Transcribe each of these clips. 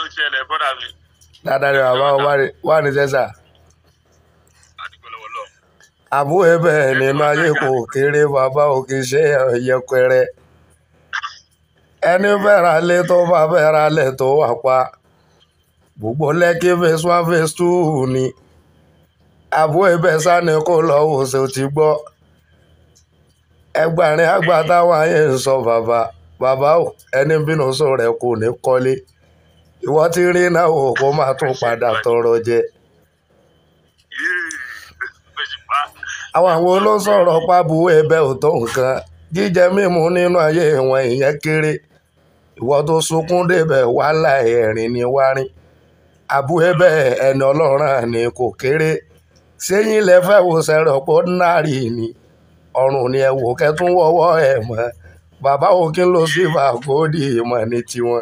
ṣẹlẹ̀ bọ́dà mi dáadáa ni bàbá wa wà ní- wà ní sẹ́sà àdúgbò lọ́wọ́ lọ. àbú ẹbẹ̀ nínú ayé kò kéré bàbá ò kì í ṣe yẹpẹrẹ ẹni fẹ́ra lé tó bá fẹ́ra lẹ̀ tó wà pa gbogbo lẹ́kí phase one phase two ni àbú ẹbẹ̀ sani kò lọ́wọ́ ṣe ti gbọ́ ẹgbàrin àgbà táwọn ayé ń sọ bàbá bàbá ò ẹni bínú sọ rẹ kò ní kọ́lé ìwọ ti rí náà wò kó máa tún padà tọrọ jẹ. òṣùpá àwọn àwọn olóńsọ̀rọ̀ pàbù ẹbẹ̀ ò tó nǹkan jíjẹ mímu nínú ayé wọn ìyẹn kéré ìwọ tó sunkún débẹ̀ wàhálà ẹ̀rín ni wárín àbú ẹbẹ̀ ẹni ọlọ́run ni kò kéré sẹ́yìn lẹ fẹ́ wo sẹ́rọ̀ pọ̀ náírì ni ọrùn ni ẹ wò kẹ́tún wọ́wọ́ ẹ̀ mọ́ bàbá òkín ló sì bá kóòdì ìmọ̀ ní tiwọn.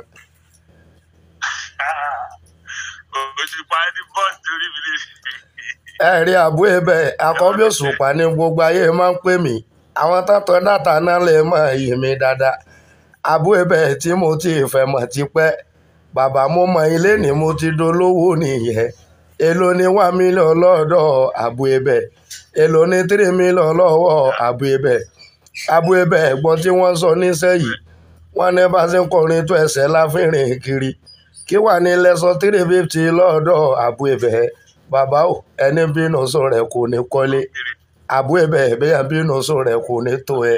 òṣùpá ní bọ́ọ̀sì torí mi lè ẹ rí àbú ẹbẹ̀ àkọ́bí òṣùpá ní gbogbo ayé máa ń pè mí àwọn tọ́tọ́ dátà náà lè mọ iyì mi dáadáa àbú ẹbẹ̀ tí mo ti fẹ́ mọ̀ tipẹ́ bàbá mo mọ ilé ni mo ti dolówó nìyẹn èló ni one million lọ́dọ̀ àbú ẹbẹ̀ èló ni three million lọ́wọ́ àbú ẹbẹ̀ àbú ẹbẹ̀ ẹ̀gbọ́n tí wọ́n sọ nísẹ́yìí wọ́n ní bá ṣe ń kọrin tó ẹsẹ̀ láfìrìn kiri kí wà ní lẹ́sọ̀ three fifty lọ́dọ̀ àbú ẹbẹ̀ bàbá ò ẹni bínú sọ rẹ̀ kò ní kọ́lé àbú ẹbẹ̀ bẹ́ẹ̀ bínú sọ rẹ̀ kò ní tó ẹ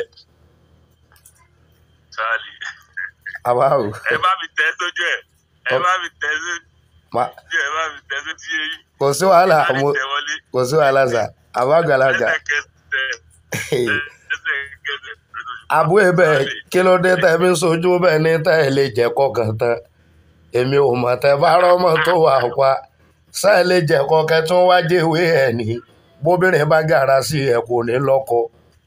sáàlì àbá ò ẹ bá mi tẹ́ sójú ẹ̀ ẹ bá mi tẹ́ sójú ma- ẹ̀ ẹ bá mi tẹ́ sójú eyín kò sí wàhálà ẹ bá mi mo tẹ́ wọlé kò sí wàhálà sà àbá àgbàlagbà lẹ́sẹ̀kẹsẹ̀ lẹ́sẹ̀kẹsẹ̀ àbú ẹbẹ̀ kí ló dé tẹ́ fi ń sojú bẹ́ẹ̀ ní tẹ́ ẹ lè jẹ́ kọkàn tán èmi ò mọ̀ tẹ́ bá rọ́mọ tó wà pa ṣá ẹ lè jẹ́ kọkẹ́ tún wá jẹ́wé ẹ̀ ní bóbìnrin bá gàrà sí ẹ kò ní lọ́kọ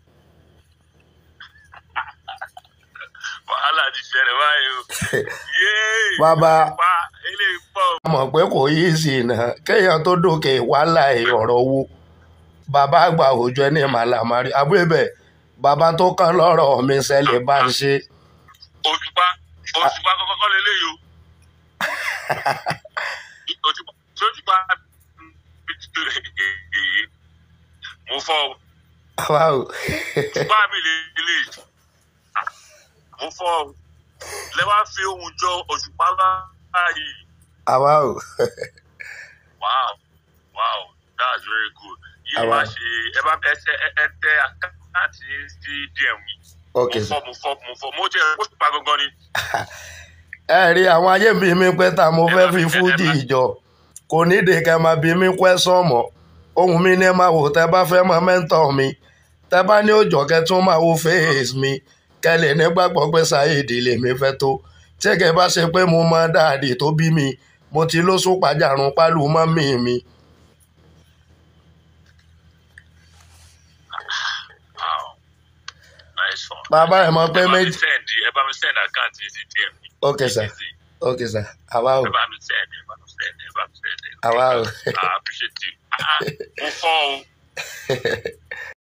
wàhálà ti ṣẹlẹ̀ báyìí o yéé bàbá pa eléyìí pọ̀ mọ̀ pé kò yí sí iná kéèyàn tó dókè wàhálà ọ̀rọ̀ owó bàbá àgbà òjò ní màlàmárì àbú ẹbẹ̀ bàbá tó kàn lọ́rọ̀ mi ṣẹlẹ̀ bá ń ṣe òṣùpá òṣùpá kọ́kọ́ lélẹ́yìí o òṣùpá òṣùpá mo fọ́ o àbá ò òṣùpá mi lélẹ́yìí mo fọ́ o lẹ́wà fi ohun jọ òṣùpá báyìí àbá ò wow wow that's very good yìí Àwa. máa ṣe ẹ bá ẹ ṣe ẹ tẹ àkáǹtì sí dm mi ok mo sir. fọ́ mo fọ́ mo fọ́ mo jẹ́ òṣùpá gangan ni ẹ rí àwọn ayé bí mi pé ta mo fẹ́ fi fújì ìjọ kò nídìí kẹ́ máa bí mi kwẹ́sàn mọ́ ohun mi ní ẹ máa wò tẹ́ bá fẹ́ mọ mẹ́ńtọ̀ mi tẹ́ bá ní òjò kẹ́ tún máa wo face mi kẹ́ lè nígbàgbọ́ pé Saheed lèmi fẹ́ tó tí kẹ́ bá ṣe pé mo mọ dáàdì tó bí mi mo ti lóṣù pàjárun pálù mọ́mì mi wow nice one. bàbá ẹ̀ mọ̀ pé ẹ bá mi méjì send ẹ bá mi send àkáǹtì sí dm mi. ok sir ok sir àwa ò ẹ bá mi send ẹ bá mi send ẹ bá mi send ẹ. àwa ò I appreciate you. Ah, ah, mo fọ́ o.